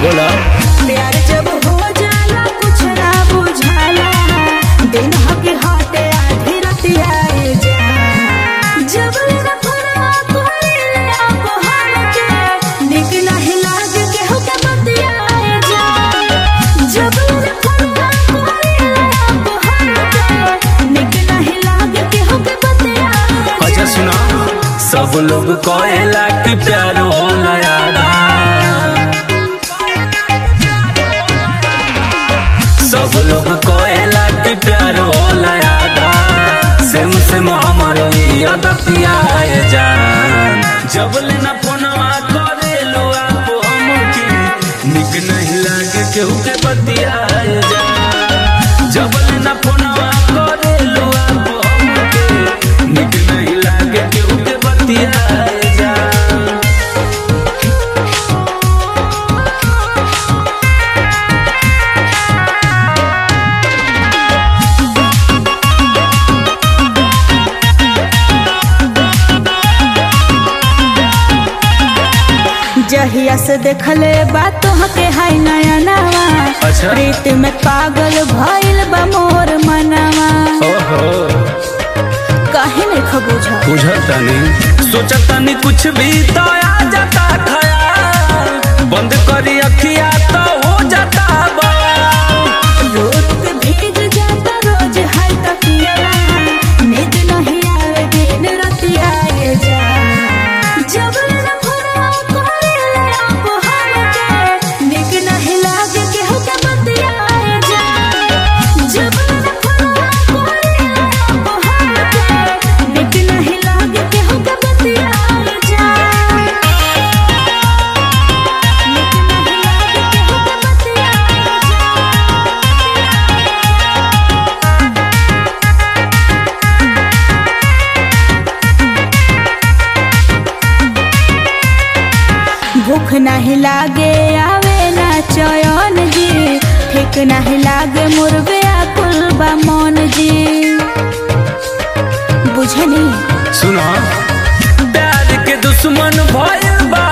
बोला प्यार जब हो जाला कुछ ना बुझाला दिन हके हाथे आधी रतिया ए जा जब लेना फरवा कोइले आप हमके निक नहीं लागे के हो के बतिया ए जा जब लेना फरवा कोइले आप हमके निक नहीं लागे के हो के बतिया ए जा। अच्छा सुना सब लोग कहेला कि प्यार होला यारा सब लोग कहेला कि प्यार होला यारा सेम सेम हमारो यादतिया है जान जब लेना फोनवा करे लो आप हमके निक नहीं लागे केहू के बतिया है जान जब लेना फोनवा करे लो आप हमके निक नहीं लागे केहू के बतिया है जान जहिया से देखले बात हके हाय नया नवा अच्छा। प्रीत में पागल भइल बा मोर मनवा ओहो काहे नहीं खबूझा बुझतानी सोचतानी कुछ भी तो आ जाता खयाल बंद करी अखिया तो हो जाता बवाल रोज भीग जाता रोज हाय तकिया नींद नहीं आवे दिन रतिया ये जा जब न फुरा कोरेले आप हमके निक नहीं लागे के हो के बतिया ये जा जब न फुरा कोरेले आप हमके निक नहीं लागे के हो के बतिया ये जा निक नहीं लागे के हो के बतिया ये जा भूख नहीं लागे आवे ना चयन जी ठीक नहीं लागे मुर्गे आकुल बा मन जी बुझनी सुनो प्यार के दुश्मन भइल बा